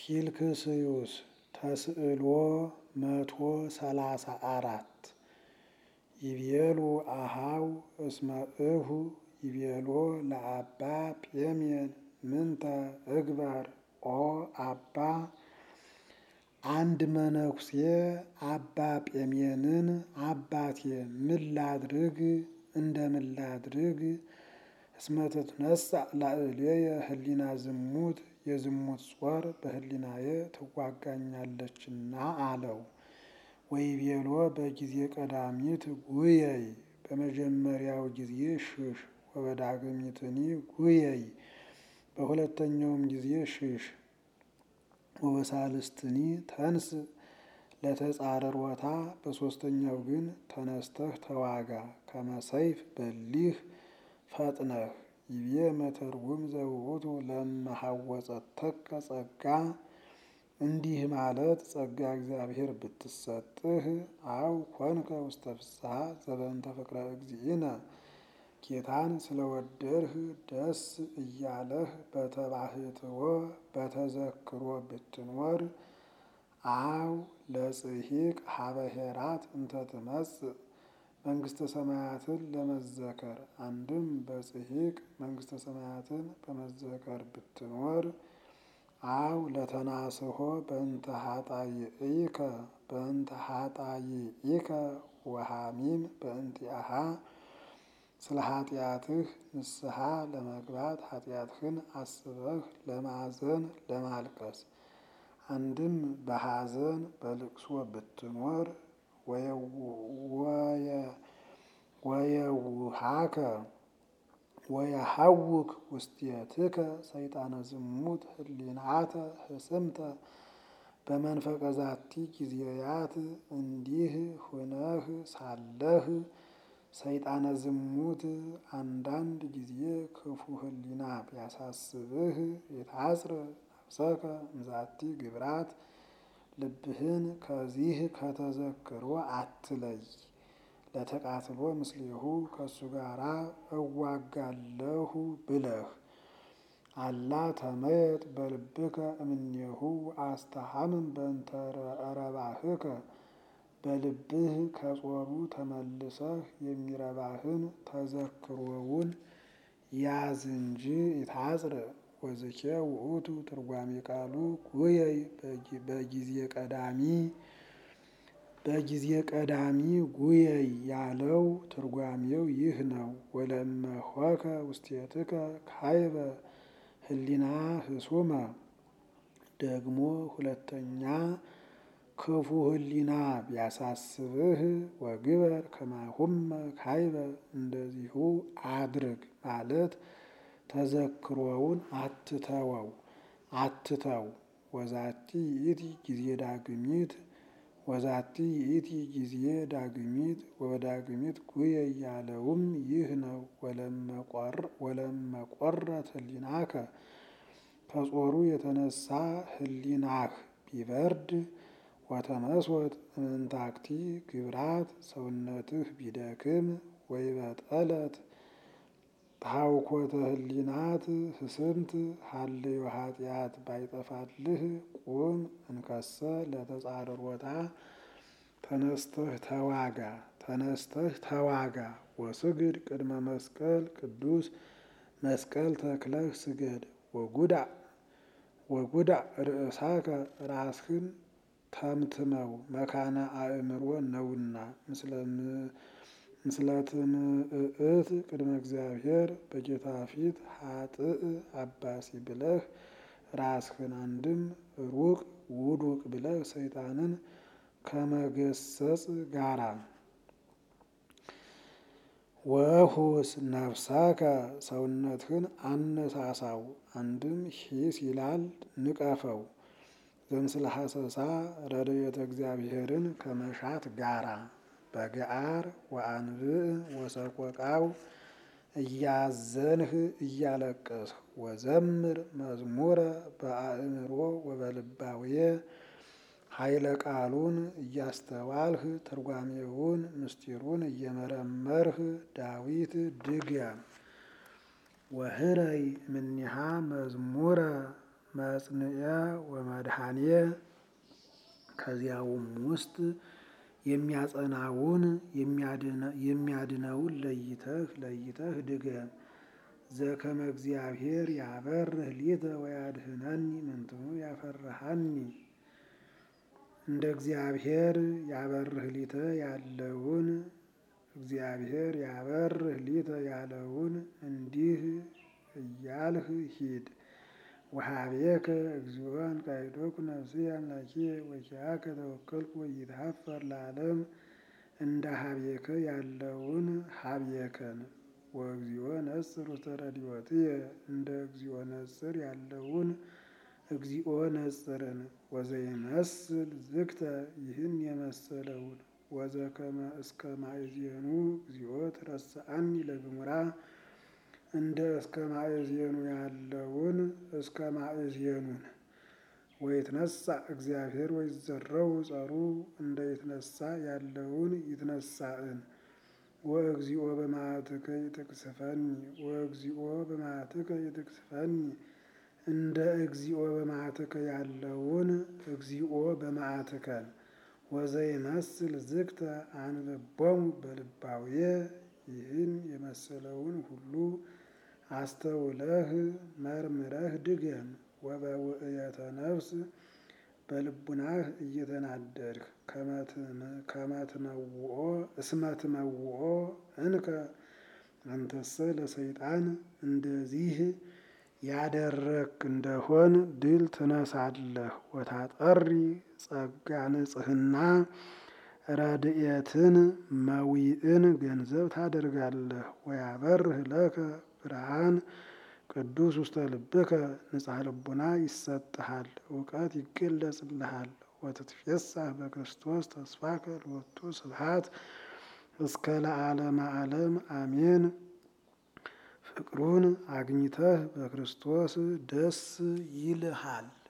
ኪልክስዩስ ተስዕሎ መቶ ሰላሳ አራት ይቤሉ አሃው እስመ እሁ ይቤሎ ለአባ ጴሜን ምንተ እግበር ኦ አባ አንድ መነኩሴ አባ ጴሜንን አባቴ ምን ላድርግ እንደምን ላድርግ እስመ ትትነሣ ላዕሌየ ህሊና ዝሙት የዝሙት ጾር በህሊናዬ ትዋጋኛለችና አለው። ወይቤሎ በጊዜ ቀዳሚት ጉየይ በመጀመሪያው ጊዜ ሽሽ ወበዳግሚትኒ ጉየይ በሁለተኛውም ጊዜ ሽሽ ወበሳልስትኒ ተንስ ለተጻረሮታ በሦስተኛው ግን ተነስተህ ተዋጋ ከመሰይፍ በሊህ ፈጥነህ ይቤ መተርጉም ዘውእቱ ለመሐወጸተከ ጸጋ እንዲህ ማለት ጸጋ እግዚአብሔር ብትሰጥህ አው ኮንከ ውስተ ፍስሐ ዘበንተ ፍቅረ እግዚእነ ጌታን ስለወደድህ ደስ እያለህ በተባህትዎ በተዘክሮ ብትኖር አው ለጽሂቅ ሀበሄራት እንተ ትመጽእ መንግስተ ሰማያትን ለመዘከር አንድም በጽሂቅ መንግስተ ሰማያትን በመዘከር ብትኖር አው ለተናስሆ በእንተ ኃጣይኢከ በእንተ ኃጣይኢከ ወሐሚም በእንቲአሃ ስለ ኃጢአትህ ንስሐ ለመግባት ኃጢአትህን አስበህ ለማዘን ለማልቀስ አንድም በሐዘን በልቅሶ ብትኖር ወየውሃከ ወየሐውክ ውስቴትከ ሰይጣነ ዝሙት ህሊናተ ህስምተ በመንፈቀ ዛቲ ጊዜያት እንዲህ ሁነህ ሳለህ ሰይጣነ ዝሙት አንዳንድ ጊዜ ክፉ ህሊና ቢያሳስብህ የታጽር ነፍሰከ እምዛቲ ግብራት ልብህን ከዚህ ከተዘክሮ አትለይ። ለተቃትሎ ምስሌሁ ከእሱ ጋራ እዋጋለሁ ብለህ አላ ተመየጥ በልብከ እምኔሁ አስተሃምን በእንተ ረባህከ በልብህ ከጾሩ ተመልሰህ የሚረባህን ተዘክሮውን ያዝ እንጂ ይታጽር ወዝኬ ውእቱ ትርጓሜ ቃሉ ጉየይ በጊዜ ቀዳሚ በጊዜ ቀዳሚ ጉየይ ያለው ትርጓሜው ይህ ነው። ወለመሆከ ውስቴትከ ካይበ ህሊና ህሱመ ደግሞ ሁለተኛ ክፉ ህሊና ቢያሳስብህ ወግበር ከማሁመ ካይበ እንደዚሁ አድርግ ማለት ተዘክሮውን አትተወው አትተው። ወዛቲ ይእቲ ጊዜ ዳግሚት ወዛቲ ይእቲ ጊዜ ዳግሚት ወዳግሚት ጉየይ ያለውም ይህ ነው። ወለመቆረት ህሊናከ ከጾሩ የተነሳ ህሊናህ ቢበርድ ወተመስወት እምንታክቲ ግብራት ሰውነትህ ቢደክም ወይበጠለት ታውኮተ ህሊናት ህስምት ሀልዮ ኃጢአት ባይጠፋልህ ቁም እንከሰ ለተጻረሮታ ተነስተህ ተዋጋ ተነስተህ ተዋጋ ወስግድ ቅድመ መስቀል ቅዱስ መስቀል ተክለህ ስገድ ወጉዳእ ወጉዳእ ርእሳከ ራስህን ተምትመው መካነ አእምሮ ነውና ምስለ ትምእት ቅድመ እግዚአብሔር በጌታ ፊት ሀጥእ አባሲ ብለህ ራስህን አንድም ሩቅ ውዱቅ ብለህ ሰይጣንን ከመገሰጽ ጋራ ወሁስ ነፍሳከ ሰውነትህን አነሳሳው አንድም ሂስ ይላል ንቀፈው ዘምስለ ሐሰሳ ረድኤተ እግዚአብሔርን ከመሻት ጋራ በገአር ወአንብዕ ወሰቆቃው እያዘንህ እያለቀስህ ወዘምር መዝሙረ በአእምሮ ወበልባውየ ኃይለ ቃሉን እያስተዋልህ ትርጓሜውን ምስጢሩን እየመረመርህ ዳዊት ድገም። ወህረይ እምኔሃ መዝሙረ መጽንኤ ወመድኃኔ ከዚያውም ውስጥ የሚያጸናውን የሚያድነውን ለይተህ ለይተህ ድገም። ዘከመ እግዚአብሔር ያበርህ ሊተ ወያድህነኒ ምንትኑ ያፈርሃኒ እንደ እግዚአብሔር ያበርህ ሊተ ያለውን እግዚአብሔር ያበርህ ሊተ ያለውን እንዲህ እያልህ ሂድ። ወሀቤከ እግዚኦ እንቃይዶኩ ነፍስየ አምላኪየ ወኪያከ ተወከልኩ ወይትሀፈር ለዓለም እንደ ሀቤከ ያለውን ሀቤከን ወእግዚኦ ነጽር ውስተ ረድኤትየ እንደ እግዚኦ ነጽር ያለውን እግዚኦ ነጽርን ወዘይመስል ዝግተ ይህን የመሰለውን ወዘከመ እስከ ማእዜኑ እግዚኦ ትረስአኒ ለግሙራ እንደ እስከ ማእዜኑ ያለውን እስከ ማእዜኑን ወይትነሳ እግዚአብሔር ወይዘረው ጸሩ እንደ ይትነሳ ያለውን ይትነሳእን ወእግዚኦ በመዓትከ ይትቅስፈኒ ወእግዚኦ በመዓትከ ይትቅስፈኒ እንደ እግዚኦ በመዓትከ ያለውን እግዚኦ በመዓትከን ወዘይመስል ዝግተ አንብቦሙ በልባውየ ይህን የመሰለውን ሁሉ አስተውለህ መርምረህ ድገም። ወበውእየተ ነፍስ በልቡናህ እየተናደድህ ከመትመውኦ እስመትመውኦ እንከ አንተሰ ለሰይጣን እንደዚህ ያደረክ እንደሆን ድል ትነሳለህ። ወታጠሪ ጸጋ ንጽህና ረድኤትን መዊእን ገንዘብ ታደርጋለህ። ወያበርህ ለከ ብርሃን ቅዱስ ውስተ ልብከ ንጽሐ ልቡና ይሰጥሃል፣ እውቀት ይገለጽልሃል። ወትትፌሳህ በክርስቶስ ተስፋከ ሎቱ ስብሐት እስከ ለዓለመ ዓለም አሜን። ፍቅሩን አግኝተህ በክርስቶስ ደስ ይልሃል።